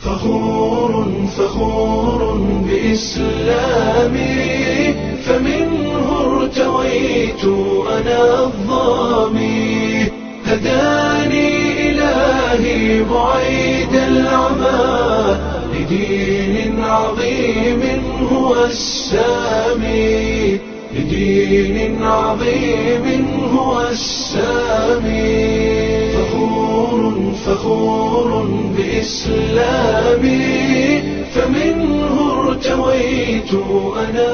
فخور فخور بإسلامي فمنه ارتويت أنا الظامي هداني إلهي بعيد العمى لدين عظيم هو السامي لدين عظيم هو السامي فخور فخور بإسلامي فمنه ارتويت أنا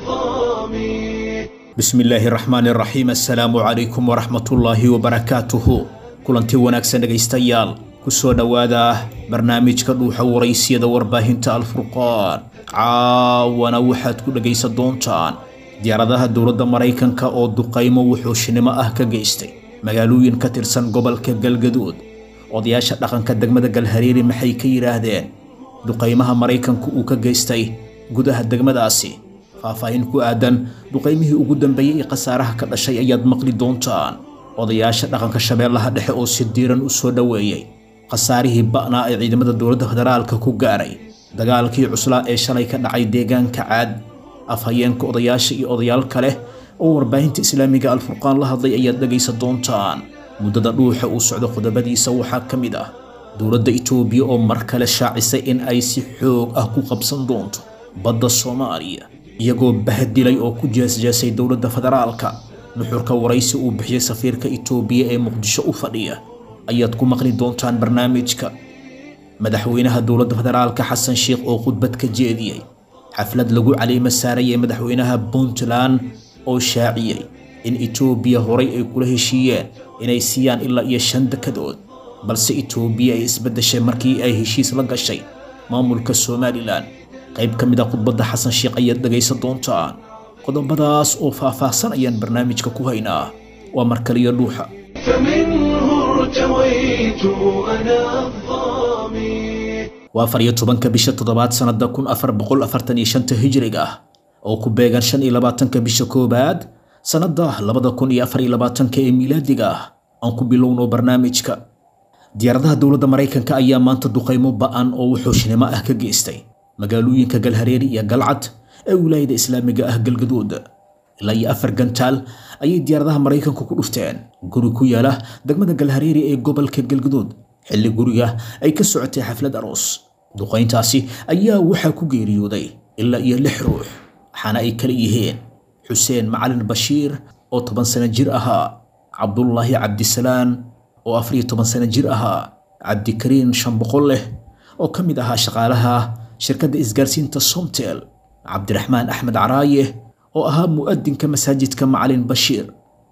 الظامي bismillaahi raxmaan raxiim assalaamu calaykum waraxmatullaahi wabarakaatuhu kulanti wanaagsan dhegaystayaal kusoo dhowaada barnaamijka dhuuxa waraysiyada warbaahinta alfurqaan caawana waxaad ku dhegaysan doontaan diyaaradaha dowladda maraykanka oo duqaymo wuxuushinimo ah ka geystay magaalooyin ka tirsan gobolka galgaduud odayaasha dhaqanka degmada galhareeri maxay ka yidhaahdeen duqaymaha maraykanku uu ka geystay gudaha degmadaasi faahfaahin ku aadan duqaymihii ugu dambeeyey ee khasaaraha ka dhashay ayaad maqli doontaan odayaasha dhaqanka shabeellaha dhexe oo si diiran u soo dhoweeyey khasaarihii ba'naa ee ciidamada dowladda federaalka ku gaaray dagaalkii cuslaa ee shalay ka dhacay deegaanka caad afhayeenka odayaasha iyo odayaal kale oo warbaahinta islaamiga alfurqaan la hadlay ayaad dhegaysan doontaan muddada dhuuxa uu socdo qodobadiisa waxaa ka mid ah dowladda itoobiya oo mar kale shaacisay in ay si xoog ah ku qabsan doonto badda soomaaliya iyagoo bahadilay oo ku jeesjeesay dowladda federaalka nuxurka waraysi uu bixiyey safiirka itoobiya ee muqdisho u fadhiya ayaad ku maqli doontaan barnaamijka madaxweynaha dowladda federaalka xasan sheikh oo khudbad ka jeediyey xaflad lagu caliimo saarayay madaxweynaha puntland oo shaaciyey in itoobiya horay ay kula heshiiyeen inay siiyaan ilaa iyo shan dekadood balse itoobiya ay isbeddeshay markii ay heshiis la gashay maamulka somalilan qayb ka mid a khudbadda xasan sheikh ayaad dhegaysan doontaan qodobadaas oo faahfaahsan ayaan barnaamijka ku haynaa waa markaliyo dhuuxa فمنه ارتويت أنا الظامي waa afar iyo tobanka bisha toddobaad sannada kun afar boqol afartan iyo shanta hijriga ah oo ku beegan shan iyo labaatanka bisha koowaad sannada labada kun iyo afar iyo labaatanka ee miilaadiga ah aan ku bilowno barnaamijka diyaaradaha dowladda maraykanka ayaa maanta duqaymo ba'an oo wuxuushnimo ah ka geystay magaalooyinka galhareeri iyo galcad ee wilaayada islaamiga ah galgaduud ilaa iyo afar gantaal ayay diyaaradaha maraykanku ku dhufteen guri ku yaala degmada galhareeri ee gobolka galgaduud xilli guriga ay ka socotay xaflad aroos duqayntaasi ayaa waxaa ku geeriyooday ilaa iyo lix ruux waxaana ay kala yihiin xuseen macalin bashiir oo toban sano jir ahaa cabdullaahi cabdisalaan oo afar iyo toban sano jir ahaa cabdikariin shan boqol leh oo ka mid ahaa shaqaalaha shirkadda isgaarsiinta somtel cabdiraxmaan axmed caraaye oo ahaa mu'adinka masaajidka macalin bashiir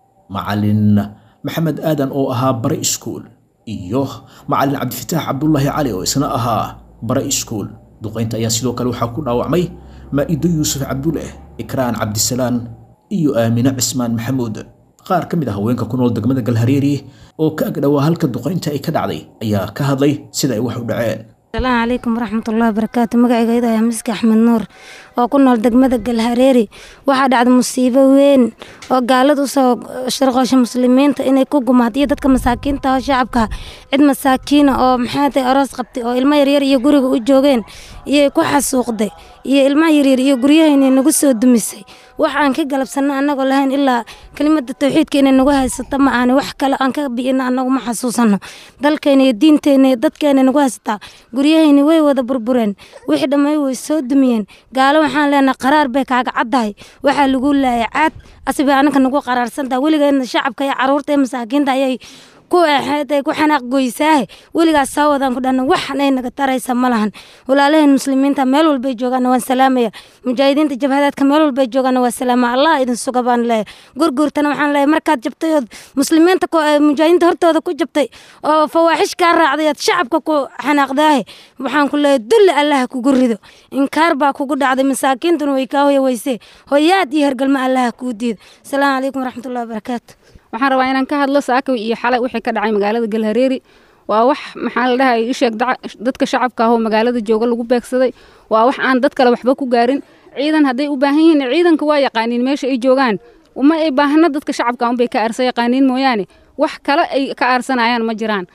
macalin maxamed aadan oo ahaa bare iskuul iyo macalin cabdifataax cabdulaahi cali oo isna ahaa bare iskuul duqaynta ayaa sidoo kale waxaa ku dhaawacmay maa'ido yuusuf cabduleh ikraan cabdisalaan iyo aamine cismaan maxamuud qaar ka mid ah haweenka ku nool degmada galhareeri oo ka agdhowaa halka duqaynta ay ka dhacday ayaa ka hadlay sida ay wax u dhaceen asalaamu calaykum waraxmatullahi wabarakaatu magacayga iyadoo ah miski axmed nuur oo ku nool degmada galhareeri waxaa dhacda musiibo weyn oo gaalada usoo sharqoosha muslimiinta inay ku gumaadiyo dadka masaakiinta oo shacabka cid masaakiina oo maxaatay aroos qabtay oo ilmo yaryar iyo guriga u joogeen iyay ku xasuuqday iyo ilmaha yaryar iyo guryahaynay nagu soo dumisay wax aan ka galabsanno annagoo lahayn ilaa kelimada tawxiidka inay nagu haysato ma ahani wax kale aan ka biyino annagu ma xasuusanno dalkayna iyo diinteyna iyo dadkeena nagu haysataa guryahayni way wada burbureen wixii dhammay way soo dumiyeen gaalo waxaan leenahay qaraar bay kaaga caddahay waxaa lagu laayay caad asibay annaka nagu qaraarsantaha weligeedna shacabka iyo caruurta iyo masaakiinta ayay ku eexeeday ku xanaaq goysaahe weligaas soo wadaan ku dhahna waxnay naga taraysa ma lahan walaalaheen muslimiinta meel walbay joogaana waan salaamaya mujaahidiinta jabhadaadka meel walbay joogaana waa salaama allah idin suga baan leeyahay gurguurtana waxaan leeyahay markaad jabtay ood muslimiinta mujaahidiinta hortooda ku jabtay oo fawaaxish kaa raacday aad shacabka ku xanaaqdaahe waxaan ku leeyahay dulli allaha kugu rido inkaar baa kugu dhacday masaakiintuna way kaa hoya weysee hoyaad iyo hergalma allaha kuu diido asalaamu calaykum waraxmatullahi wabarakaatu waxaan rabaa inaan ka hadlo saaka iyo xalay wixii ka dhacay magaalada galhareeri waa wax maxaa la dhahay isheeg dadka shacabka ahoo magaalada jooga lagu beegsaday waa wax aan dad kale waxba ku gaarin ciidan hadday u baahan yihiin ciidanka waa yaqaaniin meesha ay joogaan uma ay baahna dadka shacabka unbay ka aarsa yaqaaniin mooyaane wax kale ay ka aarsanayaan ma jiraan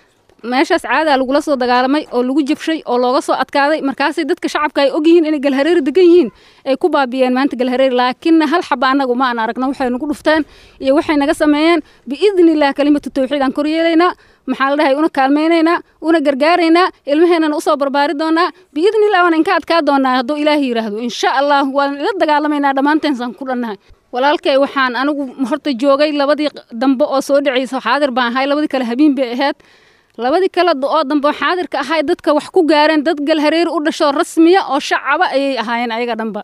meeshaas caadaa lagula soo dagaalamay oo lagu jabshay oo looga soo adkaaday markaasay dadka shacabka ay ogyihiin inay galhareeri degan yihiin ay ku baabiyeen maanta galhareeri laakiinna hal xaba annagu ma aan aragna waxay nagu dhufteen iyo waxay naga sameeyeen biidni illah kalimatu tawxiid aan koryeelaynaa maxaa la dhahay una kaalmaynaynaa una gargaaraynaa ilmaheennana usoo barbaari doonaa biidni illah waan inka adkaa doonaa hadduu ilaahi yidhaahdo insha allah waan ila dagaalamaynaa dhammaanteensaan ku dhannahay walaalkay waxaan anigu horta joogay labadii dambe oo soo dhacaysa xaadir baan ahay labadii kale habiin bay ahayd labadii kale oo dambe xaadirka ahay dadka wax ku gaareen dad galhareeri u dhasho rasmiya oo shacaba ayay ahaayeen ayaga dhanba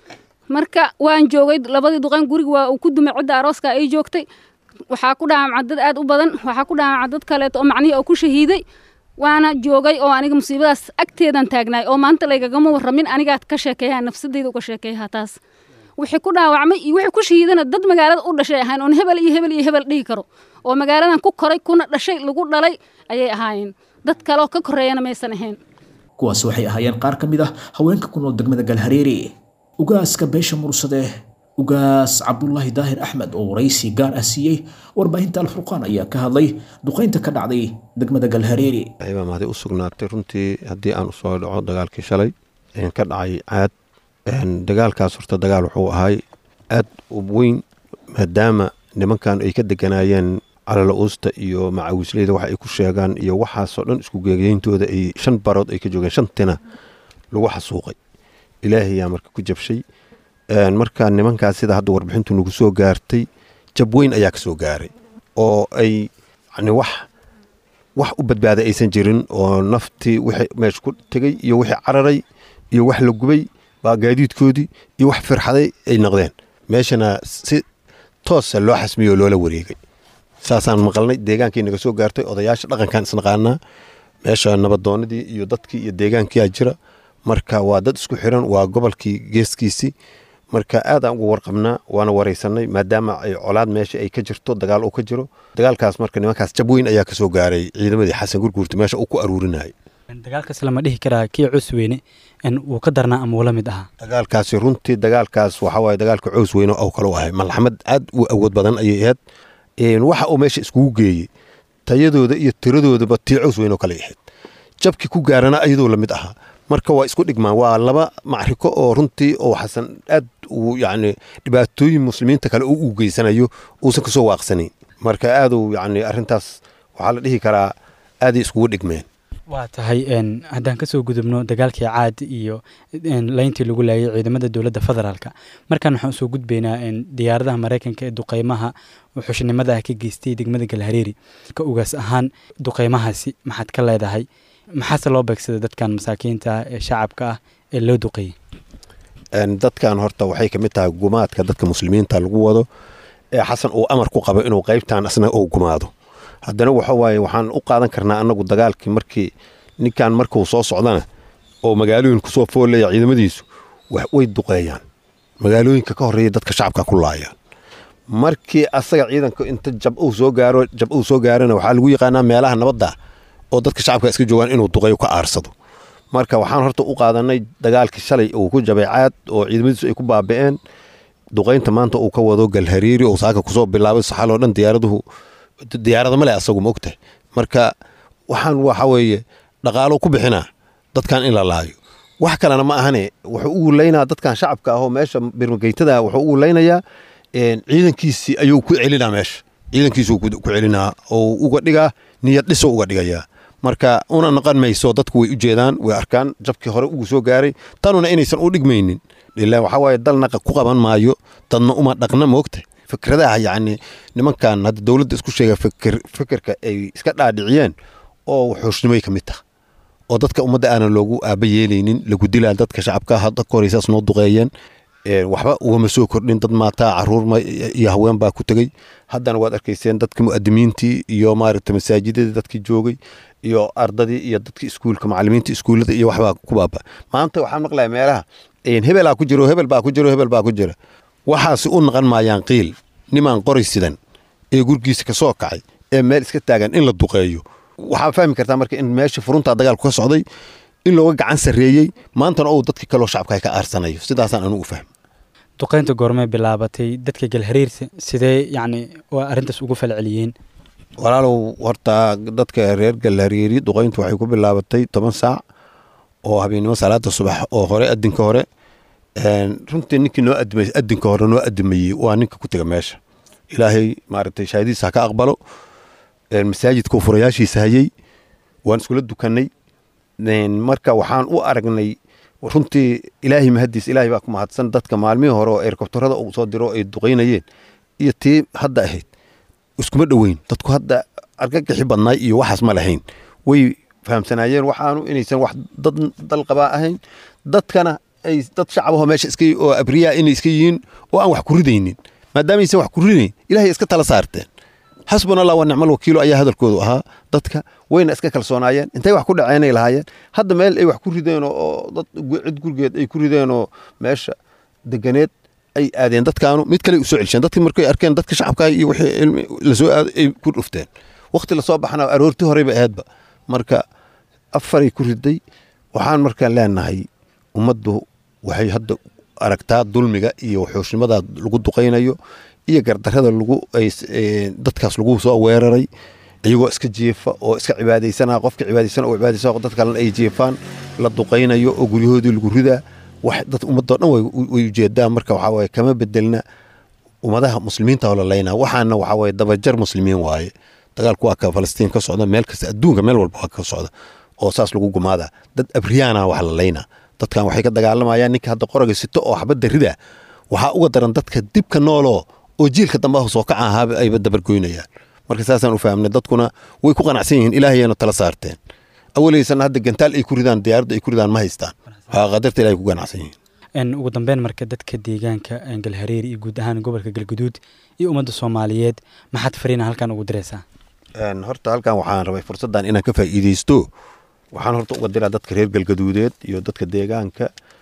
marka waan joogay labadii duqan guriga waa uu ku dumay cidda arooska ay joogtay waxaa ku dhaamacay dad aad u badan waxaa ku dhaamacay dad kaleeto oo macnihii oo ku shahiiday waana joogay oo aniga musiibadaas agteedan taagnaay oo maanta laygagama warramin anigaad ka sheekeeyaa nafsadeyda uga sheekeeyaha taas wixii ku dhaawacmay iyo wixii ku shahiidana dad magaalada u dhashay ahayn oon hebel iyo hebel iyo hebel dhihi karo oo magaaladan ku koray kuna dhashay lagu dhalay ayay ahaayeen dad kaleoo ka koreeyana maysan ahayn kuwaas waxay ahaayeen qaar ka mid ah haweenka ku nool degmada galhareeri ugaaska beesha mursade ugaas cabdulaahi daahir axmed oo waraysi gaar ah siiyey warbaahinta alfurqaan ayaa ka hadlay duqaynta ka dhacday degmada galhareeri baa mahadi u sugnaatay runtii haddii aan usoo dhaco dagaalkii shalay ka dhacay caad dagaalkaas horta dagaal wuxuu ahay aad u weyn maadaama nimankan ay ka deganaayeen calala uusta iyo macawisleyda waxa ay ku sheegaan iyo waxaasoo dhan isku geegeyntooda ay shan barood ay ka joogeen shantina lagu xasuuqay ilaahayaa marka ku jabshay marka nimankaas sida hadda warbixintu nagu soo gaartay jab weyn ayaa ka soo gaaray oo ay yani wax wax u badbaada aysan jirin oo naftii wixii meesha ku tegey iyo wixii cararay iyo wax la gubay baa gaadiidkoodii iyo wax firxaday ay noqdeen meeshana si toosa loo xasmiyey oo loola wareegay saasaan maqalnay deegaankii naga soo gaartay odayaasha dhaqankan isnaqaanaa meesha nabadoonadii iyo dadkii iyo deegaankiyaa jira marka waa dad isku xiran waa gobolkii geeskiisii marka aadaan uga warqabnaa waana waraysanay maadaama ay colaad meesha ay ka jirto dagaal uu ka jiro dagaalkaas marka nimankaas jab weyn ayaa kasoo gaaray ciidamadii xasan gurguurta meesha uu ku aruurinayay dagaalkaas lama dhihi karaa kii cus weyne wuu ka darnaa ama wula mid ahaa dagaalkaasi runtii dagaalkaas waxaa waaye dagaalka cows weyne oo kale u ahay malxamad aad u awood badan ayay ahayd waxa uu meesha iskugu geeyey tayadooda iyo tiradoodaba tii cows weyn oo kale ahayd jabkii ku gaarana ayadoo lamid ahaa marka waa isku dhigmaan waa laba macriko oo runtii oo xasan aad uu yacni dhibaatooyin muslimiinta kale u geysanayo uusan kasoo waaqsanayn marka aaduu yacni arrintaas waxaa la dhihi karaa aaday iskugu dhigmeen waa tahay haddaan kasoo gudubno dagaalkii caad iyo layntii lagu laayay ciidamada dowladda federaalka markaan waxaan usoo gudbaynaa diyaaradaha maraykanka ee duqeymaha xushnimada ah ka geystay degmada galhareeri ka ugaas ahaan duqeymahaasi maxaad ka leedahay maxaase loo beegsaday dadkan masaakiinta ah ee shacabka ah ee loo duqeeyey dadkan horta waxay kamid tahay gumaadka dadka muslimiinta lagu wado ee xasan uu amar ku qabo inuu qaybtan asna uu gumaado haddana waxa waaye waxaan u qaadan karnaa annagu dagaalkii markii ninkan markuu soo socdana oo magaalooyin kusoo foolaya ciidamadiisu way duqeeyaan magaalooyinka ka horreeya dadka shacabka ku laayaan markii asaga ciidanka inta jab uu soo gaaro jab uu soo gaarana waxaa lagu yaqaanaa meelaha nabadda oo dadka shacabka iska joogaan inuu duqeeyo ka aarsado marka waxaan horta u qaadanay dagaalkii shalay uu ku jabay caad oo ciidamadiisu ay ku baaba'een duqaynta maanta uu ka wado galhariiri oo saaka kusoo bilaabay saxaloo dhan diyaaraduhu diyaarada male asagu ma ogtahay marka waxaan waxa weeye dhaqaalo ku bixinaa dadkan in la laayo wax kalena ma ahane wuxuu ugu laynaa dadkan shacabka ahoo meesha birmageytada wuxuu ugu laynayaa ciidankiisii ayuu ku celinaa meesha ciidankiisuu ku celinaa oo uga dhigaa niyad dhiso uga dhigayaa marka una noqon mayso dadku way u jeedaan way arkaan jabkii hore ugu soo gaaray tanuna inaysan u dhigmaynin ilaa waxaa waaye dalna ku qaban maayo dadna uma dhaqna moogtahay fikradaha yacni nimankan hadda dowladda isku sheega fikir fikirka ay iska dhaadhiciyeen oo xuushnimay ka mid taha oo dadka ummadda aanan loogu aaba yeelaynin lagu dilaa dadka shacabka hadda ka horeysaas noo duqeeyeen waxba ugama soo kordhin dad maataa caruur iyo haween baa ku tegey haddana waad arkayseen dadka mu'adimiintii iyo maaragta masaajidadii dadkii joogay iyo ardadii iyo dadkii iskuulka macalimiinta iskuullada iyo waxbaa ku baaba maanta waxaan maqlaya meelaha hebelaa ku jiro hebel baa ku jiro hebel baa ku jira waxaasi u naqan maayaan qiil nimaan qoray sidan ee gurgiisa ka soo kacay ee meel iska taagan in la duqeeyo waxaa fahmi kartaa marka in meesha furuntaa dagaalku ka socday in looga gacan sarreeyey maantana ou dadkii kaloo shacabka ka aarsanayo sidaasaan anugu fahmi duqaynta goormay bilaabatay dadka galhariirta sidee yacni waa arrintaas ugu falceliyeen walaalow horta dadka reer galhareeri duqayntu waxay ku bilaabatay toban saac oo habeennimo salaada subax oo hore adinka hore runtii ninkii noo adimay adinka hore noo adimayey waa ninka ku tega meesha ilaahay maaragtay shaahadiisa ha ka aqbalo masaajidka furayaashiisa hayey waan iskula dukanay marka waxaan u aragnay runtii ilaahay mahadiis ilaahay baa ku mahadsan dadka maalmihii hore oo erkobtarada uu soo diro ay duqaynayeen iyo tii hadda ahayd iskuma dhoweyn dadku hadda argagixi badnaay iyo waxaas ma lahayn way fahamsanaayeen waxaanu inaysan wax dad dalqabaa ahayn dadkana ay dad shacabaho meesha iska oo abriyaa inay iska yihiin oo aan wax ku ridaynin maadaamaaysan wax ku ridayn ilaahay iska tala saarteen xasbuna allah wa nicmal wakiilo ayaa hadalkoodu ahaa dadka wayna iska kalsoonaayeen intay wax ku dhaceenay lahaayeen hadda meel ay wax ku rideen oo dad cid gurigeed ay ku rideen oo meesha deganeed ay aadeen dadkaanu mid kale usoo celisheen dadkii markay arkeen dadka shacabka iyo wixii lasoo aaday ay ku dhufteen waqti lasoo baxna aroortii horeyba ahaydba marka afaray ku riday waxaan markaan leenahay ummaddu waxay hadda aragtaa dulmiga iyo waxooshnimada lagu duqaynayo iyo gardarada lagu dadkaas lagu soo weeraray iyagoo iska jiifa oo iska cibaadaysana qofka cibaadaysan oo cibaadaysan dad kalena ay jiifaan la duqaynayo oo guryahoodii lagu ridaa wax dad ummadoo dhan way ujeedaan marka waxaa waaye kama bedelna ummadaha muslimiinta oo la laynaa waxaana waxaa waaye dabajar muslimiin waaye dagaalku waa ka falastiin ka socda meel kasta adduunka meel walba waa ka socda oo saas lagu gumaada dad abriyaana wax la laynaa dadkan waxay ka dagaalamayaan ninka hadda qoraga sito oo xabadda rida waxaa uga daran dadka dibka nooloo oo jiilka dambe soo kaca ahaaba ayba dabargoynayaan marka saasaan u fahamnay dadkuna way ku qanacsan yihiin ilaahayana tala saarteen awalaysana hadda gantaal ay ku ridaan diyaaradda ay ku ridaan ma haystaan waa qadarta ilahay ku ganacsan yihiin ugu dambeyn marka dadka deegaanka galhareeri iyo guud ahaan gobolka galguduud iyo ummadda soomaaliyeed maxaad fariina halkan ugu diraysaa horta halkan waxaan rabay fursaddan inaan ka faa'iidaysto waxaan horta uga diraa dadka reer galgaduudeed iyo dadka deegaanka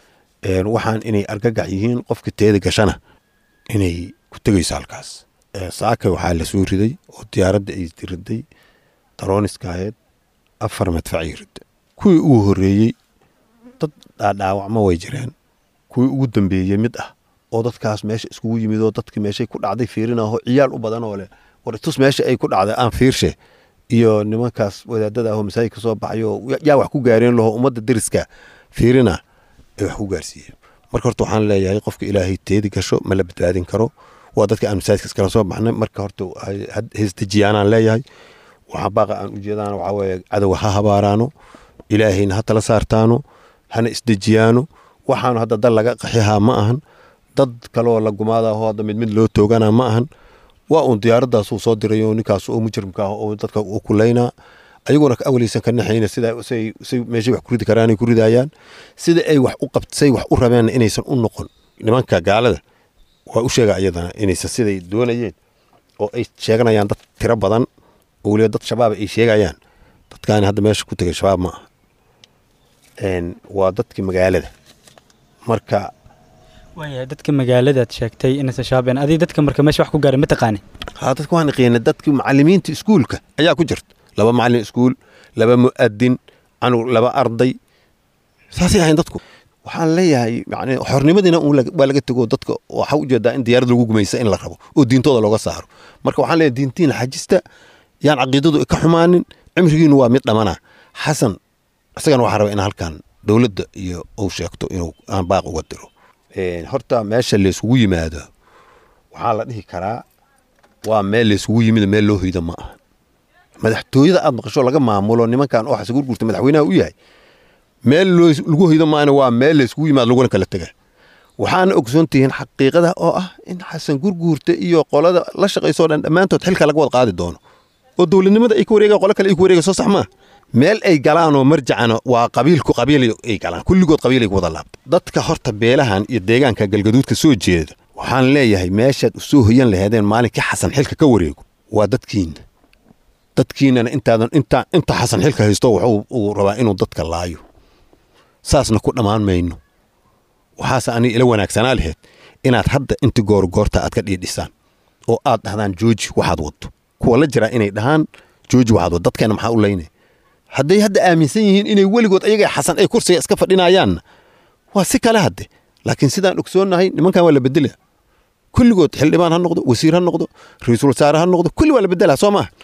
waxaan inay argagax yihiin qofka teeda gashana inay ku tegayso halkaas saaka waxaa la soo riday oo diyaaradda ay riday darooniska ahayd afar madfacay rida kuwii ugu horreeyey dad dhaadhaawacma way jireen kuwii ugu dambeeyey mid ah oo dadkaas meesha iskugu yimid oo dadkii meeshay ku dhacday fiirinaho ciyaal u badan oo leh war tus meesha ay ku dhacday aan fiirshe iyo nimankaas wadaadada ahoo masaajidka soo baxayo yaa wax ku gaareen laho ummadda deriska fiirina ay wax ku gaarsiiyeen marka horta waxaan leeyahay qofka ilaahay teedi gasho ma la badbaadin karo waa dadka aan masaajidka iskala soo baxnay marka horta heysdejiyaanaan leeyahay waxaa baaqa aan ujeedaan waxaa weeye cadowga ha habaaraano ilaahayna ha tala saartaano hana isdejiyaano waxaanu hadda dal laga qaxihaa ma ahan dad kaleoo la gumaadaho hadda mid mid loo toogana ma ahan waa uun diyaaradaasuu soo dirayo ninkaas oo mujrimka ah oo dadka u kulaynaa ayaguna awaleysan ka naxayna sida say meeshay wax ku ridi karaanay ku ridayaan sida ay wax u qabt say wax u rabeen inaysan u noqon nimanka gaalada waa u sheega iyadana inaysan siday doonayeen oo ay sheeganayaan dad tiro badan oo weliba dad shabaab ay sheegayaan dadkaani hadda meesha ku tegay shabaab ma aha waa dadkii magaalada marka waayahay dadka magaaladaad sheegtay inaysan shabaabeen adiga dadka marka meesha wax ku gaaray ma taqaani haa dadka waan qiina dadkii macalimiinta iskuulka ayaa ku jirta laba macalin iskuul laba mu'adin anug laba arday saasay ahayn dadku waxaan leeyahay yani xornimadiina waa laga tego dadka waxaa ujeedaa in diyaarad lagu gumaysa in la rabo oo diintooda looga saaro marka waxaan leeyahay diintiina xajista yaan caqiidadu ka xumaanin cimrigiinu waa mid dhamana xasan isagana waxaa raba in halkan dowladda iyo uu sheegto inuu aan baaq uga diro horta meesha layskugu yimaado waxaa la dhihi karaa waa meel layskugu yimid meel loo hoydo ma aha madaxtooyada aad maqasho laga maamulo nimankan oo xasan gurgurta madaxweynaha u yahay meel lagu hoydo maana waa meel layskugu yimaado laguna kala tega waxaana ogsoon tihiin xaqiiqada oo ah in xasan gurguurta iyo qolada la shaqaysoo dhan dhammaantood xilka laga wada qaadi doono oo dowladnimada ay ku wareegaan qolo kale ay ku wareegaan soo sax maa meel ay galaan oo marjacana waa qabiilku qabiil ay galaan kulligood qabiil ay ku wada laabta dadka horta beelahan iyo deegaanka galgaduudka soo jeeda waxaan leeyahay meeshaad usoo hoyan laheedeen maalinkii xasan xilka ka wareego waa dadkiina dadkiinana intaadan inta inta xasan xilka haysto wuxuu uu rabaa inuu dadka laayo saasna ku dhammaan mayno waxaase aniga ila wanaagsanaa laheyd inaad hadda inti goor goorta aad ka dhiidhisaan oo aad dhahdaan jooji waxaad waddo kuwa la jiraa inay dhahaan jooji waxaad waddo dadkeena maxaa u laynaya hadday hadda aaminsan yihiin inay weligood ayaga xasan ay kursiga iska fadhinayaanna waa si kale hadde laakiin sidaan ogsoonnahay nimankan waa la bedela kulligood xildhibaan ha noqdo wasiir ha noqdo ra-iisul wasaare ha noqdo kulli waa la bedelaa soo maaha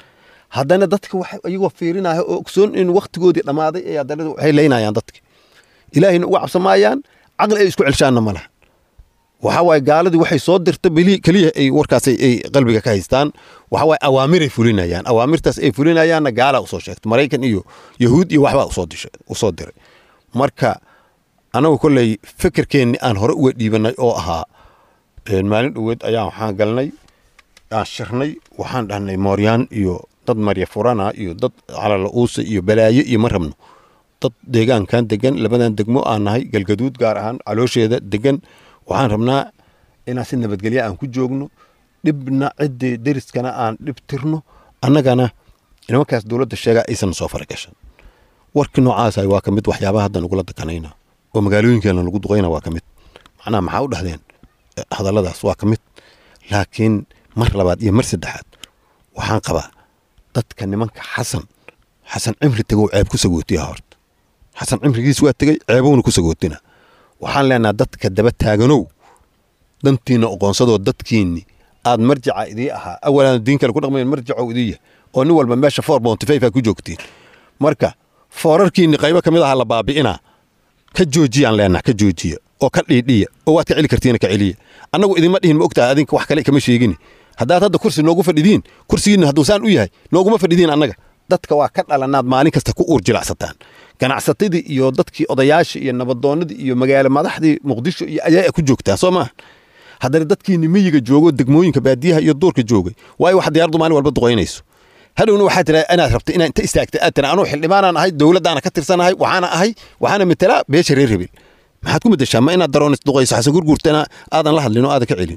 haddana dadka wax iyagoo fiirinaya oo ogsoon in waktigoodii dhammaaday ay haddana waxay leynayaan dadka ilaahayna uga cabsamaayaan caqli ay isku celshaanna ma laha waxaa waaye gaaladii waxay soo dirta beli keliya ay warkaas ay ay qalbiga ka haystaan waxaa waaye awaamiray fulinayaan awaamirtaas ay fulinayaanna gaalaa usoo sheegtay maraykan iyo yahuud iyo waxbaa usoo dishay usoo diray marka anagu kolley fikirkeenni aan hore uga dhiibanay oo ahaa een, maalin dhoweed ayaan waxaan galnay aan shirnay waxaan dhahnay mooryaan iyo dad marya furana iyo dad calala uusa iyo balaayo iyo ma rabno dad deegaankan degan labadan degmo aan nahay galgaduud gaar ahaan caloosheeda degan waxaan rabnaa inaan si nabadgelyo aan ku joogno dhibna ciddii deriskana aan dhib tirno annagana nimankaas dowladda sheegaa aysan soo faragashan warkii noocaasa waa ka mid waxyaabaha hadda nagula dakanayna oo magaalooyinkeena lagu duqayna waa ka mid macnaha maxaa u dhahdeen Eh, hadalladaas waa ka mid laakiin mar labaad iyo mar saddexaad waxaan qabaa dadka nimanka xasan xasan cimri tegow ceeb ku sagootiya horta xasan cimrigiis waa tegey ceebowna ku sagootina waxaan leenaha dadka daba taaganow dantiina oqoonsadoo dadkiinni aad marjaca idii ahaa awalaan diin kale ku dhaqmayn marjacow idii yahay oo nin walba meesha four bounty five aa ku joogtiin marka foorarkiinni qaybo ka mid aha la baabi'inaa ka joojiyaan leenaha ka joojiya oo ka dhiidhiya oo waad ka celi kartiina ka celiya annagu idinma dhihin ma ogtahay adinka wax kale kama sheegini haddaad hadda kursi noogu fadhidiin kursigiinna hadduu saan u yahay nooguma fadhidiin annaga dadka waa ka dhalanaad maalin kasta ku uur jilacsataan ganacsatadii iyo dadkii odayaasha iyo nabadoonnadii iyo magaalo madaxdii muqdisho iyo ayaa ku joogtaan soo maaha haddana dadkiinni miyiga joogo degmooyinka baadiyaha iyo duurka joogay waayo wax diyaaradu maalin walba duqaynayso hadhowna waxaa tiraa inaad rabta inaad inta istaagta aad tira anuu xildhibaanaan ahay dowladdaana ka tirsanahay waxaana ahay waxaana metelaa beesha reer hebel maxaad ku bedeshaa ma inaad daroon isduqayso xasan gurguurtana aadan la hadlin oo aadan ka celin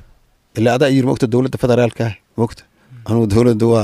ilaa adaa yiri mogta dowladda federaalka ah mogta anugu dowladda waa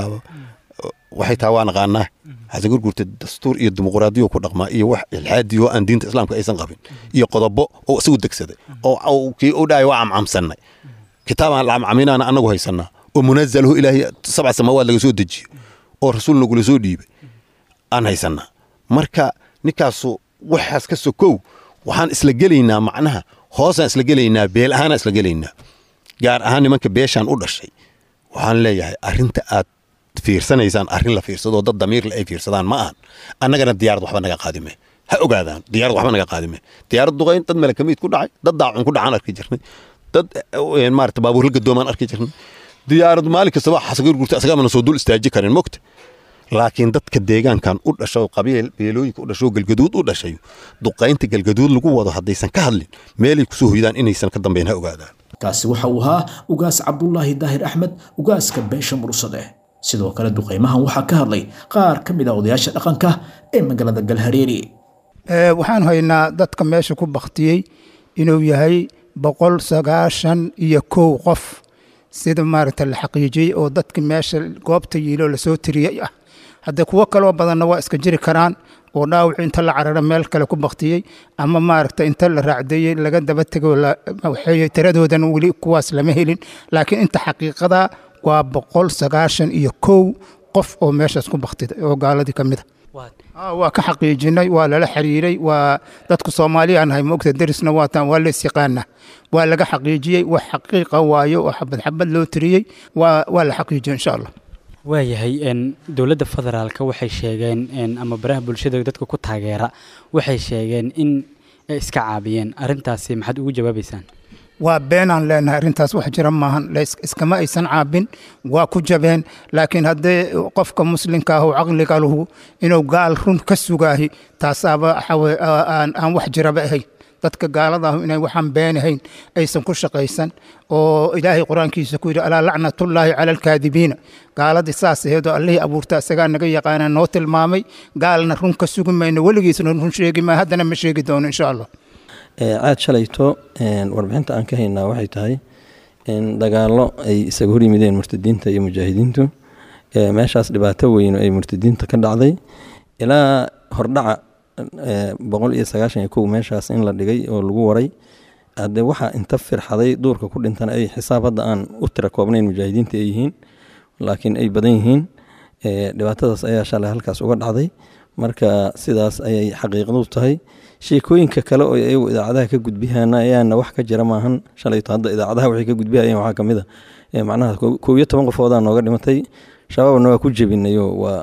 waxay taa waa naqaanaa xasan gurguurta dastuur iyo dimuqraadiyo ku dhaqmaa iyo wax ilxaadiyo aan diinta islaamka aysan qabin iyo qodobo oo isagu degsaday oo kii u dhahay waa camcamsannay kitaabaan la camcaminaana annagu haysanaa oo munazalahu ilaahay sabca samaawaad laga soo dejiyo oo rasuul nagula soo dhiibay aan haysanaa marka ninkaasu waxaas ka sokow waxaan isla gelaynaa macnaha hoosaan isla gelaynaa beel ahaanaan isla gelaynaa gaar ahaan nimanka beeshaan u dhashay waxaan leeyahay arrinta aad fiirsanaysaan arrin la fiirsadoo dad damiirle ay fiirsadaan ma ahan annagana diyaarad waxba naga qaadime ha ogaadaan diyaarad waxba naga qaadime diyaarad duqayn dad malakamiid ku dhacay dad daacun ku dhacaan arki jirnay dad maarata baabuurla gadoomaan arki jirnay diyaarad maalin kastaba xasagar gurta asagaamana soo dul istaaji karin mogta laakiin dadka deegaankan u dhasho qabiil beelooyinka u dhasho galgaduud u dhashay duqaynta galgaduud lagu wado haddaysan ka hadlin meelay kusoo hoydaan inaysan ka dambayn ha ogaadaan kaasi waxa uu ahaa ugaas cabdulaahi daahir axmed ugaaska beesha mursade sidoo kale duqaymahan waxaa ka hadlay qaar ka mid ah odayaasha dhaqanka ee magaalada galhareeri waxaan haynaa dadka meesha ku baktiyey inuu yahay boqol sagaashan iyo kow qof sida maaragta la xaqiijiyey oo dadka meesha goobta yiilo lasoo tiriyey ah haddee kuwo kaloo badanna waa iska jiri karaan oo dhaawacu inta la cararo meel kale ku baktiyey ama maaragta inta la raacdeeyey laga daba tego waxay tiradoodan weli kuwaas lama helin laakiin inta xaqiiqada waa boqol sagaashan iyo kow qof oo meeshaas ku baktiday oo gaaladii ka mid a waa ka xaqiijinay waa lala xiriiray waa dadku soomaaliya nahay moogta derisna waataan waa lees yaqaana waa laga xaqiijiyey wax xaqiiqa waayo oo xabad xabad loo tiriyey waa la xaqiijiyey insha allah waayahay dowladda federaalka waxay sheegeen ama baraha bulshada dadka ku taageera waxay sheegeen in ay iska caabiyeen arintaasi maxaad ugu jawaabaysaan waa beenaan leenahay arrintaas wax jira maahan iskama aysan caabin waa ku jabeen laakiin haddee qofka muslimka ah oo caqliga lahu inuu gaal run ka sugaahi taasaaba aan wax jiraba ahayn dadka gaalada ah inay waxaan beenahayn aysan ku shaqaysan oo ilaahay qur-aankiisa ku yidhi alaa lacnatullaahi cala alkaadibiina gaaladii saas aheedoo allihii abuurta isagaa naga yaqaana noo tilmaamay gaalna run ka sugi mayno weligiisna run sheegi maayo haddana ma sheegi doono insha allah caad shalayto warbixinta aan ka haynaa waxay tahay in dagaallo ay isaga hor yimideen murtadiinta iyo mujaahidiintu meeshaas dhibaato weyn ay murtadiinta ka dhacday ilaa hordhaca boqol iyo sagaashan iyo kow meeshaas in la dhigay oo lagu waray hadde waxaa inta firxaday duurka ku dhintana ay xisaab hadda aan u tira koobnayn mujaahidiinta ay yihiin laakiin ay badan yihiin dhibaatadaas ayaa shalay halkaas uga dhacday marka sidaas ayay xaqiiqadu tahay sheekooyinka kale oo ayagu idaacadaha ka gudbiyaan ayaana wax ka jira maahan shalayto hadda idaacadaha waxay ka gudbihayeen waxaa kamid a macnaha kow iyo toban qofoodaa nooga dhimatay shabaabna waa ku jebinayo waa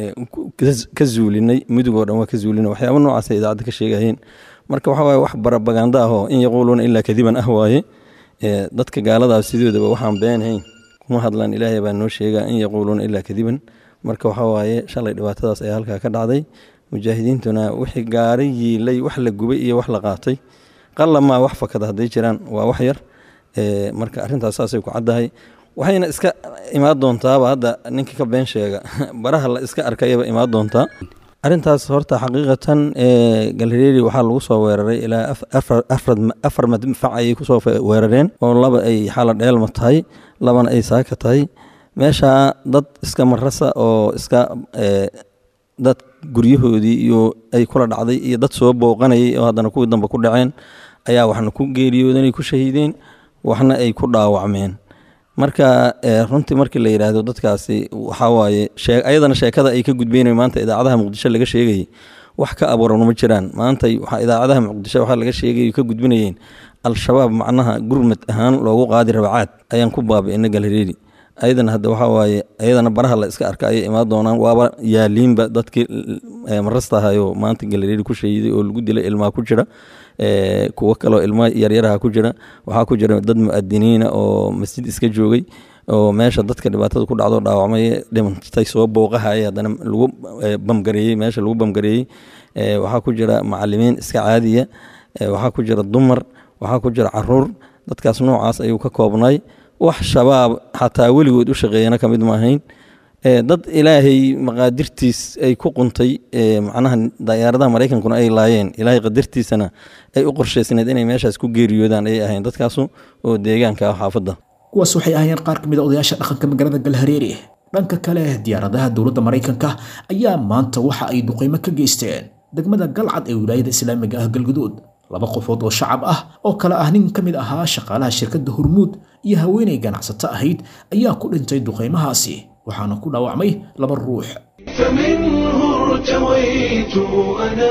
ka zuulinay mudugoo dhan waa ka zuulinay waxyaaba noocaasa idaacadda ka sheegayeen marka waxa waaye wax barabaganda ah oo in yaquuluuna ilaa kadiban ah waaye dadka gaaladaas sidoodaba waxaan beenhayn kuma hadlaan ilaahay baa noo sheegaa in yaquuluuna ilaa kadiban marka waxa waaye shalay dhibaatadaas ayaa halkaa ka dhacday mujaahidiintuna wixii gaari yiilay wax la gubay iyo wax la qaatay qalamaa wax fakada hadday jiraan waa wax yar marka arrintaas saasay ku caddahay waxayna iska imaan doontaaba hadda ninka ka been sheega baraha la iska arkayaba imaan doontaa arrintaas horta xaqiiqatan galhareeri waxaa lagu soo weeraray ilaa afar madfac ayay kusoo weerareen oo laba ay xala dheelma tahay labana ay saaka tahay meesha dad iska marasa oo iska dad guryahoodii iyo ay kula dhacday iyo dad soo booqanayay oo haddana kuwii dambe ku dhaceen ayaa waxna ku geeriyoodanay ku shahiideen waxna ay ku dhaawacmeen marka runtii markii la yidhaahdo dadkaasi waxaa waaye ayadana sheekada ay ka gudbeynayo maanta idaacadaha muqdisho laga sheegayay wax ka abuuran ma jiraan maanta waxaa idaacadaha muqdisho waxaa laga sheegay ka gudbinayeen al-shabaab macnaha gurmad ahaan loogu qaadi rabacaad ayaan ku baabi'ina galhareeri ayadana hadda waxaa waaye ayadana baraha la iska arka ayay imaan doonaan waaba yaaliinba dadkii marastahayo maanta galhareeri ku shahiiday oo lagu dilay ilmaa ku jira kuwo kaloo ilmo yaryaraha ku jira waxaa ku jira dad mu'adiniina oo masjid iska joogay oo meesha dadka dhibaatada ku dhacdo dhaawacmay dhimantay soo booqahaya haddana lagu bamgareeyey meesha lagu bamgareeyey waxaa ku jira macalimiin iska caadiya waxaa ku jira dumar waxaa ku jira caruur dadkaas noocaas ayuu ka koobnay wax shabaab xataa weligood u shaqeeyana ka mid maahayn dad ilaahay maqaadirtiis ay ku quntay macnaha dayaaradaha maraykankuna ay laayeen ilaahay qadartiisana ay u qorshaysneed inay meeshaas ku geeriyoodaan ayay ahayn dadkaasu oo deegaanka ah xaafadda kuwaas waxay ahaayeen qaar ka mid a odayaasha dhaqanka magaalada galhareeri dhanka kale diyaaradaha dowladda maraykanka ayaa maanta waxa ay duqeymo ka geysteen degmada galcad ee wilaayada islaamiga ah galguduud laba qofood oo shacab ah oo kale ah nin ka mid ahaa shaqaalaha shirkadda hormuud iyo haweenay ganacsato ahayd ayaa ku dhintay duqeymahaasi waxaana ku dhaawacmay laba ruux فمنه ارتويت أنا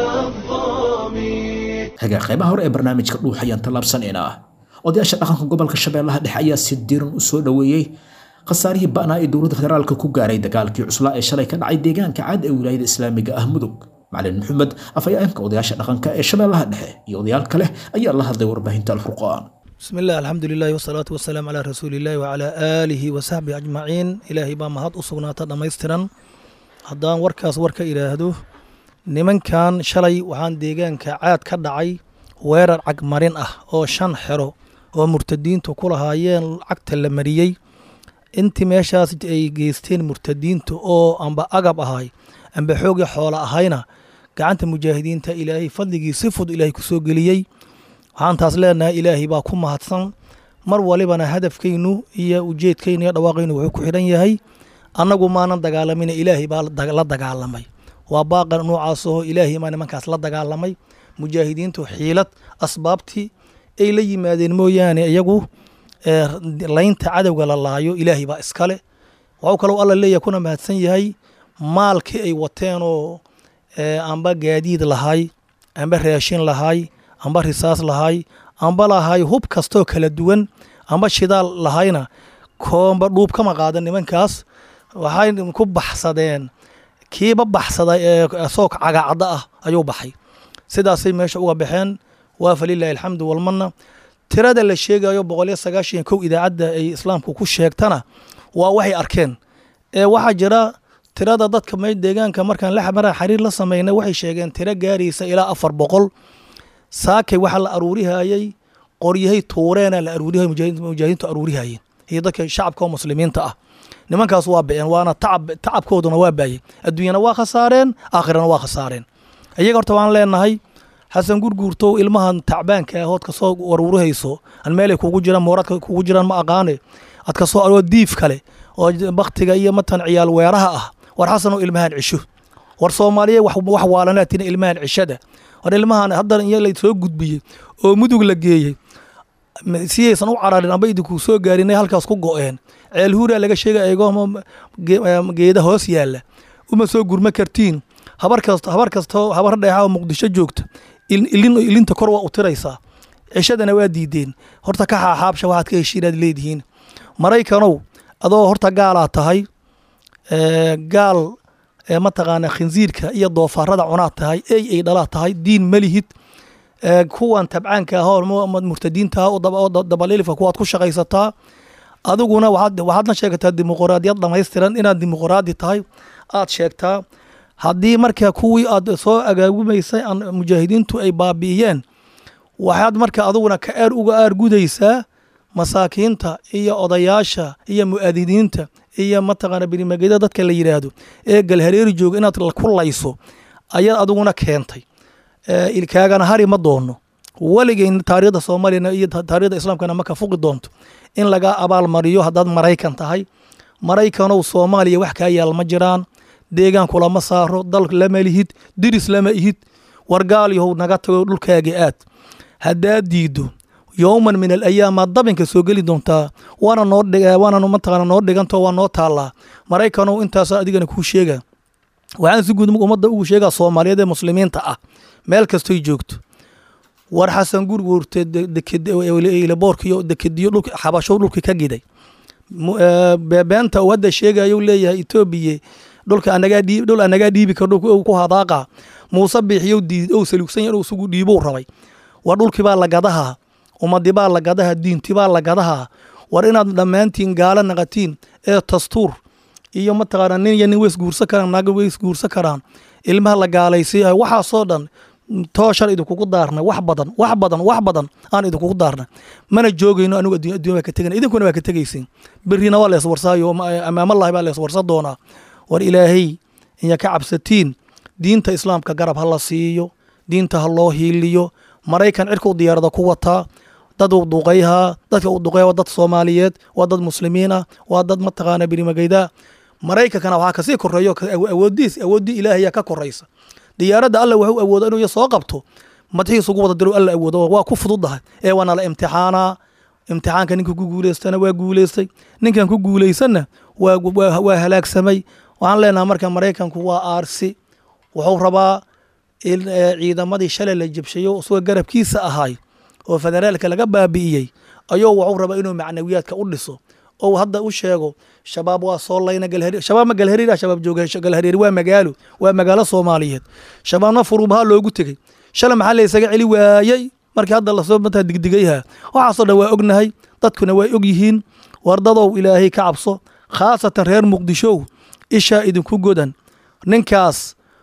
الظامي hagaa qaybaha hore ee barnaamijka dhuux ayaan tallaabsanaynaa odayaasha dhaqanka gobolka shabeellaha dhexe ayaa si diiran u soo dhoweeyey khasaarihii ba'naa ee dowladda federaalka ku gaaray dagaalkii cuslaa ee shalay ka dhacay deegaanka caad ee wilaayada islaamiga ah mudug macalin maxamed afhayeenka odayaasha dhaqanka ee shabeellaha dhexe iyo odayaal kale ayaa la hadlay warbaahinta alfurqaan بسم الله الحمد لله والصلاة والسلام على رسول الله وعلى آله وصحبه أجمعين إلهي با مهد أصغناتا دميستران هدان وركاس وركا إلهدو نمن كان شلي وحان ديغان كعاد كدعي weerar cagmarin ah oo shan xero oo murtadiintu ku lahaayeen cagta la mariyey intii meeshaas ay geysteen murtadiintu oo amba agab ahay amba xoogii xoola ahayna gacanta mujaahidiinta ilaahay fadligii si fud ilaahay ku soo geliyey waxaan taas leenahay ilaahay baa ku mahadsan mar walibana hadafkaynu iyo ujeedkaynu iyo dhawaaqaynu wuxuu ku xidhan yahay annagu maanan dagaalamin ilaahay baa la dagaalamay waa baaqa noocaasoo ilaahay maa nimankaas la dagaalamay mujaahidiintu xiilad asbaabtii ay la yimaadeen mooyaane iyagu laynta cadowga la laayo ilaahay baa iskale waxuu kaloo alla leeyahay kuna mahadsan yahay maalkii ay wateenoo amba gaadiid lahay amba raashin lahay amba risaas lahay amba lahay hub kastoo kala duwan amba shidaal lahayna koomba dhuub kama qaadan nimankaas waxay ku baxsadeen kiiba baxsaday ee soog cagacadda ah ayuu baxay sidaasay meesha uga baxeen waa falilaahi alxamdu walmanna tirada la sheegayo boqol iyo sagaashan kow idaacadda ay islaamku ku sheegtana waa waxay arkeen ee waxaa jira tirada dadka me deegaanka markaan lmara xariir la sameynay waxay sheegeen tiro gaaraysa ilaa afar boqol saakay waxaa la aruurihayey qoryahay tuureena la aruurihay mujaahidiintu aruurihayeen iyo dadka shacabka oo muslimiinta ah nimankaas waa ba'een waana tacab tacabkooduna waa baayey adduunyana waa khasaareen aakhirana waa khasaareen iyaga horta waan leenahay xasan gurguurtow ilmahan tacbaanka ahood kasoo waruurihayso an meelay kugu jiraan mooradka kugu jiraan ma aqaane ad kasoo aroo diif kale oo baktiga iyo matan ciyaal weeraha ah war xasanoo ilmahan cisho war soomaaliya wax waalanaatina ilmahan cishada war ilmahan haddana iyo la soo gudbiyey oo mudug la geeyey siyaysan u cararin amba idinku soo gaarinay halkaas ku go'een ceel huuraa laga sheegay eegoomo geeda hoos yaalla uma soo gurma kartiin habar kasta habar kastoo habar dheexa oo muqdisho joogta ilin ilinta kor waa u tiraysaa cishadana waa diideen horta ka xaaxaabsha waxaad ka heshiinaad leedihiin maraykanow adoo horta gaalaa tahay ee, gaal ee mataqaana khinsiirka iyo doofaarada cunaad tahay ey ay dhalaad tahay diin malihid ee, kuwan tabcaanka ah oo mu- mu- murtadiinta ah oo daba- oo dabalilifka kuwaad ku shaqaysataa adiguna waxaad waxaadna sheegtaa dimuqraadiyad dhamaystiran inaad dimuqraadi tahay aad sheegtaa haddii marka kuwii aad soo agaagumaysay aan mujaahidiintu ay baabi'iyeen waxaad marka adiguna ka aar uga aar gudaysaa masaakiinta iyo odayaasha iyo mu'aadiniinta iyo mataqaana birimageda dadka la yidhaahdo ee galhareeri jooga inaad ku layso ayaad adiguna keentay ee, ilkaagana hari ma doono weligeyn taariikhda soomaaliyana iyo ta- taariikhda islaamkana ma ka fuqi doonto in laga abaalmariyo haddaad maraykan tahay maraykanow soomaaliya wax kaa yaal ma jiraan deegaan kulama saaro dal lama lihid diris lama ihid wargaalyahow naga tago dhulkaaga aad haddaad diido yowman min alayaamaad dabinka soo geli doontaa waana noo dhig- waana mataqaana noo dhiganto waa noo taallaa maraykanow intaasa adigana kuu sheega waxaan si guud ummadda ugu sheegaa soomaaliyeed ee muslimiinta ah meel kastoy joogto war xasan gurguurte boorkiyo dekediyo dhulka xabasho dhulka ka giday Mu- ee, beebeenta uu hadda sheegayo leeyahay etoobiya dhulka anagaa dhiib dhul anagaa dhiibi karo dhulka uu ku hadaaqa muuse biixiyow diid ou saluugsan yahay inuu isugu dhiibou rabay war dhulkii baa la gadahaa ummadii baa la gadahaa diintii baa la gadahaa war inaad dhammaantiin gaalo naqatiin ee dastuur iyo mataqaana nin iyo nin way isguursan karaan naaga way isguursan karaan ilmaha la gaalaysiiyahay waxaasoo dhan tooshan idinkugu daarna wax badan wax badan wax badan aan idinkugu daarna mana joogayno anigu adduun adduun baa ka tegana idinkuna waa ka tegaysin berrina waa lees warsaayo amaamallahi baa lees warsan doonaa war ilaahay inya ka cabsatiin diinta islaamka garab ha la siiyo diinta ha loo hiiliyo maraykan cirka u diyaarada ku wataa dad uu duqayhaa dadka uu duqaya waa dad soomaaliyeed waa dad muslimiin ah waa dad mataqaana birimagayda maraykankana waxaa kasii koreeyo ka- awo- awoodiis awooddii ilaahayaa ka koraysa diyaaradda alla wuxuu awoodo inuu soo qabto madaxiisa ugu wada diro alla awoodo waa ku fududahay ee waana la imtixaanaa imtixaanka ninka ku guuleystana waa guuleystay ninkan ku guuleysanna waa, waa, waa halaagsamay waxaan leenahay marka maraykanku waa aarsi wuxuu rabaa in eh, ciidamadii shalay la jabshayo isagoo garabkiisa ahay oo federaalka laga baabi'iyey ayuu wuxuu rabaa inuu macnawiyaadka u dhiso oo hadda u sheego shabaab waa soo layna galhari shabaab ma galhariir ah shabaab jooga galhariir waa magaalo waa magaalo soomaaliyeed shabaabna furubaha loogu tegey shalay maxaa la isaga celi waayey markii hadda lasoo mataa digdigayha waxaasoo dhan waa ognahay dadkuna way og yihiin wardadow ilaahay ka cabso khaasatan reer muqdishow ishaa idinku godan ninkaas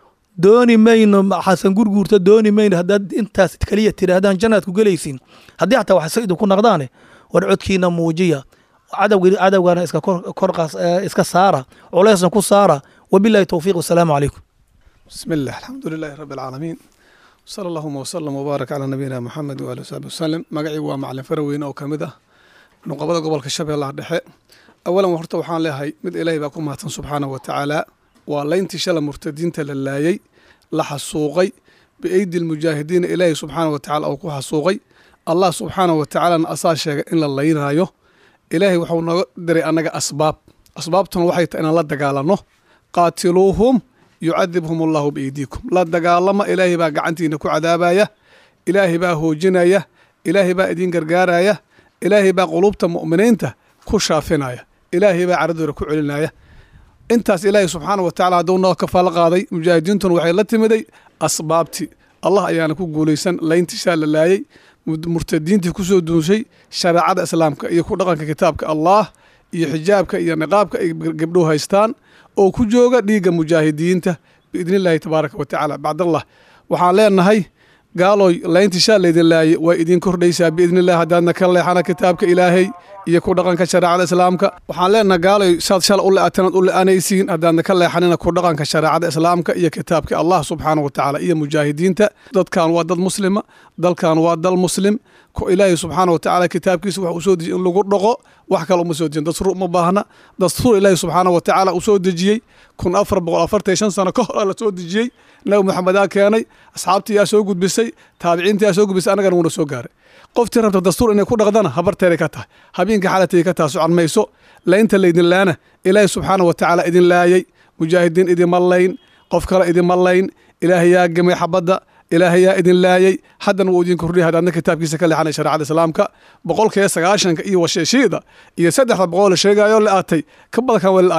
dooni mayno xasan gurguurta dooni mayno haddaad intaas kaliya tidhaahdaan jannaad ku gelaysiin haddii xataa waxse idinku naqdaane war codkiina muujiya cadowgi cadowgana iska kor kor qaas- eh, iska saara culeysna ku saara wabillahi towfiiq wasalaamu calaykum بسم الله الحمد لله رب العالمين صلى اللهم وسلم وبارك على نبينا محمد وآله وصحبه وسلم magacii waa macalin faraweyne oo ka mid ah nuqabada gobolka shabeellaha dhexe awalan horta waxaan leeyahay mid ilaahay baa ku mahadsan subxaanahu wa tacaala waa layntii shala murtadiinta la laayay la xasuuqay biaydi lmujaahidiina ilaahay subxaanahu wa tacaala uu ku xasuuqay allah subxaanahu wa tacaalana asaa sheegay in la laynaayo ilaahay wuxuu nooga diray annaga asbaab asbaabtuna waxay tahay inaan la dagaalanno qaatiluuhum yucadibhum allahu biaydiikum la dagaalama ilaahay baa gacantiina ku cadaabaya ilaahay baa hoojinaya ilaahay baa idin gargaaraya ilaahay baa qulubta mu'miniinta ku shaafinaya ilaahay baa caradooda ku celinaya intaas ilaahay subxaana wa tacala hadduu noo kafaalo qaaday mujaahidiintuna waxay la timiday asbaabtii allah ayaana ku guulaysan layntishaa la laayay mud- murtadiintii kusoo duunshay shareecada islaamka iyo ku dhaqanka kitaabka allah iyo xijaabka iyo niqaabka ay gabdhow haystaan oo ku jooga dhiigga mujaahidiinta biidni illaahi tabaaraka wa tacaala bacdallah waxaan leenahay gaalooy layntishaa laydin laayay waa idin kordhaysaa biidni illah haddaadna ka leexana kitaabka ilaahay iyo ku dhaqanka shareecada islaamka waxaan leenahay gaaloy saad shala u le'atanaad u le'anaysiin haddaadna ka leexanina ku dhaqanka shareecada islaamka iyo kitaabka allah subxaana wa tacaala iyo mujaahidiinta dadkan waa dad muslima dalkan waa dal muslim ko ilaahay subxaana wa tacaala kitaabkiisa waxa uu soo dejiyey in lagu dhaqo wax kale uma soo dejin dastuur uma baahna dastuur ilaahay subxaana wa tacaala uu soo dejiyey kun afar boqol afartan iyo shan sano ka hor la soo dejiyey nabi maxamedaa keenay asxaabtii yaa soo gudbisay taabiciintii yaa soo gudbisay annagana wuuna soo gaaray qoftii rabta dastuur inay ku dhaqdana habarteeday ka tahay habeenka xalatay ka tahay socon mayso laynta laydin laana ilaahay subxaana wa tacaala idin laayay mujaahidiin idinma layn qof kale idinma layn ilaahay yaa gemay xabadda ilaahay yaa idin laayay haddana wuu idin kordhiyay haddaadna kitaabkiisa ka leexanay shareecada islaamka boqolkiiba sagaashanka iyo washeeshiida iyo saddexda boqol la sheegayo la aatay ka badankan way la aayaan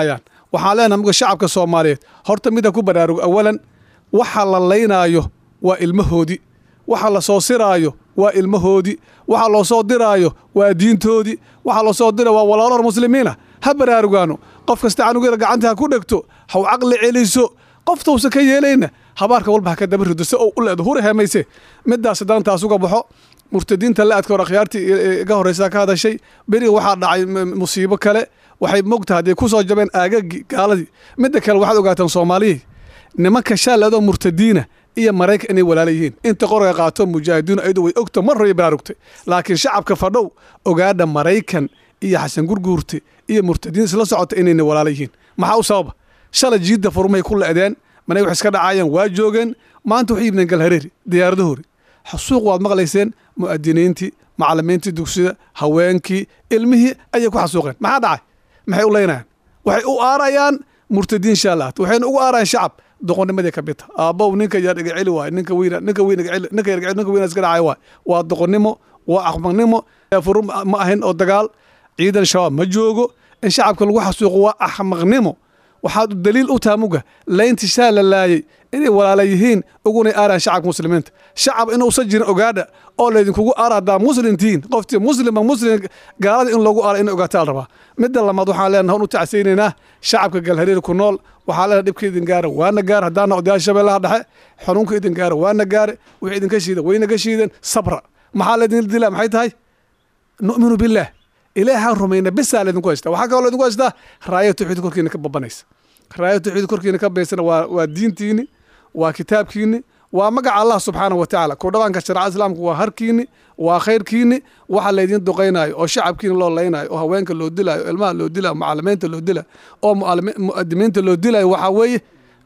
waxaan leenahay muga shacabka soomaaliyeed horta mida ku baraarugo awalan waxa la laynaayo waa ilmahoodii waxa la soo siraayo waa ilmahoodii waxa loo soo diraayo waa diintoodii waxa loo soo dira waa walaalo muslimiina ha baraarugaano qof kasta canugeeda gacanta ha ku dhegto haw caqli celiso qoftausa ka yeelayna habaarka walba ha ka daba rido si ou u leedo hura heemayse midaas haddaan taas uga baxo murtadiinta la-adka hor akhyaartii iga horreysa ka hadashay beriga waxaa dhacay musiibo kale waxay mogtahay hadday ku soo jabeen aagagii gaaladii midda kale waxaad ogaataan soomaaliyii nimanka shaaleedoo murtadiina iyo maraykan inay walaala yihiin inta qoriga qaato mujaahidiinu ayadu way ogta mar hore baraarugtay laakiin shacabka fadhow ogaadha maraykan iyo xasan gurguurte iyo murtadiin isla socota inayna walaala yihiin maxaa u sababa shalay jiidda furmay ku le'deen manay wax iska dhacaayeen waa joogeen maanta waxay yimideen galhareeri diyaaradahoori xasuuq waad maqlayseen mu'adiniintii macalimiintii dugsida haweenkii ilmihii ayay ku xasuuqeen maxaa dhacay maxay u leynayaan waxay u aarayaan murtadiin shaalaat waxayna ugu aarayaan shacab doqonnimadii ka bita aabbow ninka yar iga celi waay ninka wiina ninka wiin iga celi ninka yar iga celi ninka wiina iska dhacay waay waa doqonnimo waa axmaqnimo furu ma ahayn oo dagaal ciidan shabaab ma joogo in shacabka lagu xasuuqo waa axmaqnimo waxaad daliil u taha muga layntii shaa la laayay inay walaala yihiin ugunay aaraan shacabka muslimiinta shacab inuusan jirin ogaadha oo laydinkugu aara haddaa muslimtihiin qoftii muslima muslim gaalada in loogu aara in ogaataa la rabaa midda lamaad waxaan leenahay u tacsaynaynaa shacabka galhareer ku nool waxaa leenahay dhibka idin gaara waana gaar haddaana odayaal shabeellaha dhexe xanuunka idin gaara waana gaare wixii idinka shiida waynaga shiideen sabra maxaa laydin dilaa maxay tahay nu'minu billaah ilaahaan rumayna bisaa laydinku haystaa waxaa kaloo laydinku haystaa raaya tawxiid korkiina ka babanaysa raaya tawxiid korkiina ka baysana waa waa diintiini waa kitaabkiini waa magaca allah subxaana wa tacaala ku dhaqanka sharca islaamka waa harkiini waa khayrkiini waxa laydin duqaynaayo oo shacabkiina loo laynaayo oo haweenka loo dilaayo oo ilmaha loo dilaayo macalimiinta loo dilaayo oo mu'adimiinta loo dilaayo waxaa weeye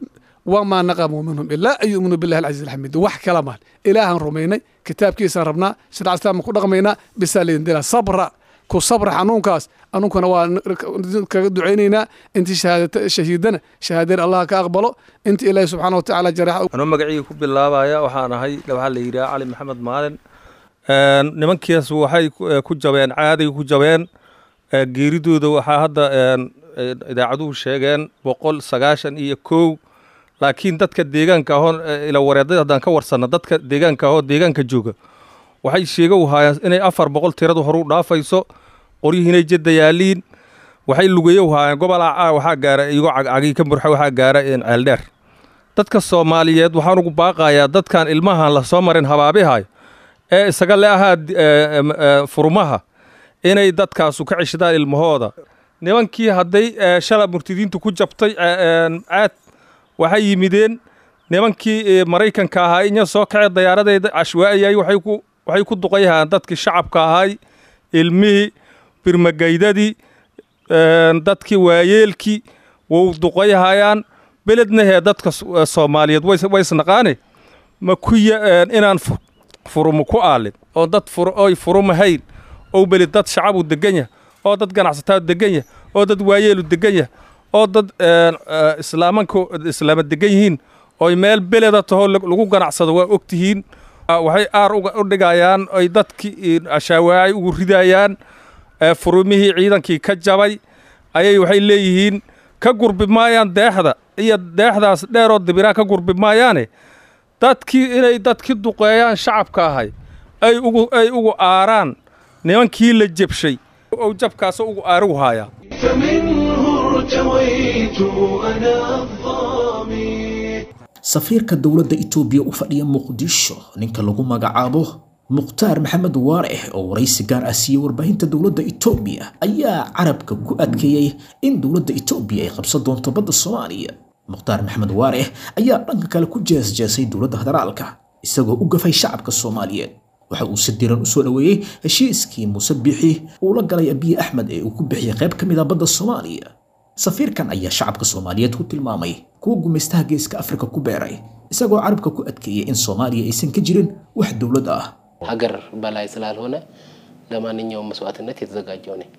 wamaa naqamuu minhum ilaa an yu'minuu billahi alcaziiz alxamiid wax kala maan ilaahaan rumaynay kitaabkiisaan rabnaa sharca islaamka ku dhaqmaynaa bisaa laydin dilaa sabra ku sabra xanuunkaas anunkuna waa kaga ducaynaynaa intii shahiidana shahaadeen allah ka aqbalo inta ilaahi subxaana wa tacaala jareexa anuu magacii ku bilaabaya waxaan ahay waxaa la yidhaha cali maxamed maalin nimankiis waxay ku jabeen caaday ku jabeen geeridooda waxaa hadda idaacaduhu sheegeen boqol sagaashan iyo kow laakiin dadka deegaanka ahoo ila wareedada haddaan ka warsanna dadka deegaanka ahoo deegaanka jooga waxay sheega u haayaan inay afar boqol tiradu horu dhaafayso qoryihiinay jadda yaaliin waxay lugeeye u haayeen gobol acaa waxaa gaara igo cagcagii ka murxa waxaa gaara ceeldheer dadka soomaaliyeed waxaan ugu baaqayaa dadkan ilmahan la soo marin habaabihay ee isaga le ahaa furmaha inay dadkaasu ka ceshadaan ilmahooda nimankii hadday shala murtidiintu ku jabtay caad waxay yimideen nimankii maraykanka ahaa inya soo kacee dayaaradeeda cashwaa'iyay waxay ku duqayhaan dadkii shacabka ahay ilmihii birmagaydadii dadkii waayeelkii wou duqayhayaan belednahee dadka soomaaliyeed waysnaqaane ma kuya inaan furumu ku aalin oo dad oy furumahayn oo beled dad shacabu degan yah oo dad ganacsataa degan yah oo dad waayeelu degan yah oo dad islaamanka islaama degan yihiin oy meel beleda tahoo lagu ganacsado waa og tihiin waxay aar u dhigayaan ay dadkii ashaawaacay ugu ridayaan furumihii ciidankii ka jabay ayay waxay leeyihiin ka gurbi maayaan deexda iyo deexdaas dheeroo dibiraa ka gurbi maayaane dadkii inay dadki duqeeyaan shacabka ahay ay ugu ay ugu aaraan nimankii la jebshay ou jabkaasoo ugu aarigu haayaa فمنه ارتويت أنا الظامي safiirka dowladda itoobiya u fadhiya muqdisho ninka lagu magacaabo mukhtaar maxamed waarix oo waraysi gaar ah siiyey warbaahinta dowladda itoobiya ayaa carabka ku adkeeyey in dowladda itoobiya ay qabsan doonto badda soomaaliya mukhtaar maxamed waarix ayaa dhanka kale ku jeesjeesay dowladda federaalka isagoo u gafay shacabka soomaaliyeed waxa uu si diran u soo dhoweeyey heshiiskii muuse biixi uu la galay abiy axmed ee uu ku bixiyey qayb ka mid a badda soomaaliya safiirkan ayaa shacabka soomaaliyeed ku tilmaamay kuwa gumaystaha geeska afrika ku beeray isagoo carabka ku adkeeyey in soomaaliya aysan ka jirin wax dowlad ah ሀገር በላይ ስላልሆነ ለማንኛውም መስዋዕትነት የተዘጋጀው ነኝ።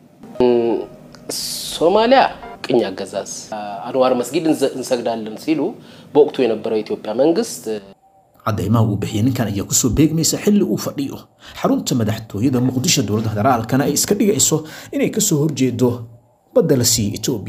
ሶማሊያ ቅኝ አገዛዝ አንዋር መስጊድ እንዘ- እንሰግዳለን ሲሉ በወቅቱ የነበረው የኢትዮጵያ መንግስት caddaymaha uu bixiyey ninkan ayaa kusoo beegmaysa xilli uu fadhiyo xarunta madaxtooyada muqdisho dowladda federaalkana ay iska dhigayso inay kasoo horjeedo badda la siiyey etoobiya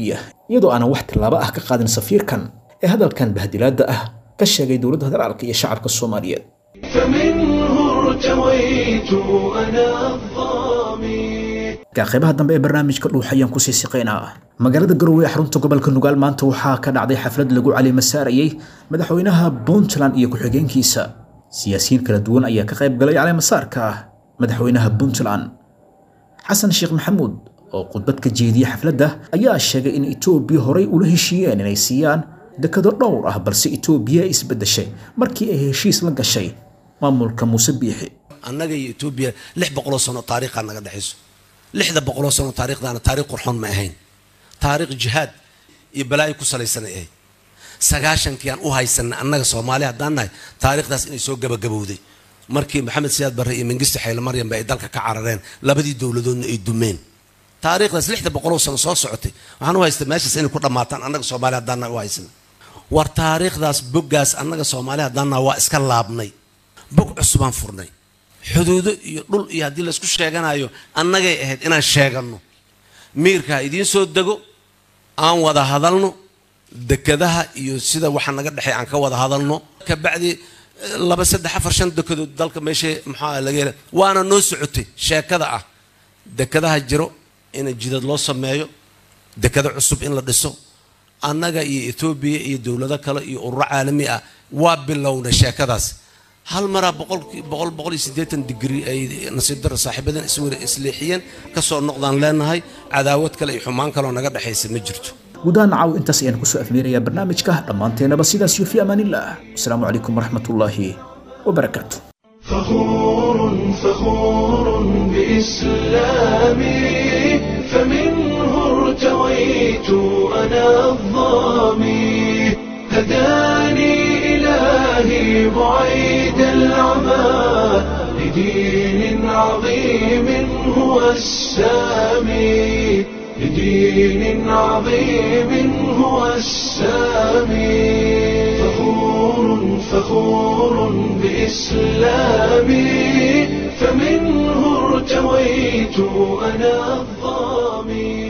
iyadoo aanan wax tillaabo ah ka qaadin safiirkan ee hadalkan bahdilaadda ah ka sheegay dowladda federaalka iyo shacabka soomaaliyeed فمنه ارتويت أنا الظامي ka qaybaha dambe ee barnaamijka dhuux ayaan kusii siqaynaa magaalada garowe ee xarunta gobolka nugaal maanta waxaa ka dhacday xaflad lagu caleemasaarayey madaxweynaha puntland iyo ku-xigeenkiisa siyaasiyiin kala duwan ayaa ka qayb galay caleemasaarka madaxweynaha puntland xasan sheekh maxamuud oo khudbad ka jeediyey xafladda ayaa sheegay in etoobiya horay ula heshiiyeen inay siiyaan dekado dhowr ah balse etoobiya ay isbeddeshay markii ay heshiis la gashay maamulka muuse biixi annaga iyo etoobiya lix boqoloo sano taariikhaa naga dhexayso lixda boqoloo sano taariikhdaana taariikh qurxoon ma ahayn taariikh jihaad iyo balaayo ku salaysanay ahayd sagaashankii aan u haysanay annaga soomaali haddaan nahay taariikhdaas inay soo gabagabowday markii maxamed siyaad barre iyo mengisti xayle maryamba ay dalka ka carareen labadii dowladoodna ay dumeen taariikhdaas lixda boqoloo sano soo socotay waxaan u haystaa meeshaas inay ku dhammaataan annaga soomaali haddaan nahay u haysana war taariikhdaas boggaas annaga soomaali haddaan nahay waa iska laabnay bog cusubaan furnay xuduudo iyo dhul iyo haddii laysku sheeganayo annagay ahayd inaan sheeganno miirka ha idiin soo dego aan wada hadalno dekadaha iyo sida waxa naga dhexey aan ka wada hadalno kabacdi laba saddex afar shan dekadood dalka meesha maxaa laga hela waana noo socotay sheekada ah dekadaha jiro in jidad loo sameeyo dekado cusub in la dhiso annaga iyo etoobiya iyo dowlado kale iyo ururo caalami ah waa bilownay sheekadaas hal maraa boqol boqol boqol iyo siddeetan digri ay nasiib daro saaxiibadan iswara isleexiyeen kasoo noqdaan leenahay cadaawad kale iyo xumaan kaleoo naga dhexaysa ma jirto gudaha nacaw intaas ayaan kusoo afmeerayaa barnaamijka dhammaanteenaba sidaas iyo fi amaanillaah wasalaamu calaykum waraxmatullaahi wabarakaatu فخور فخور بإسلامي فمنه ارتويت أنا الظامي هداني إلهي بعيد العمى لدين عظيم هو السامي لدين عظيم هو السامي فخور فخور بإسلامي فمنه ارتويت أنا الظامي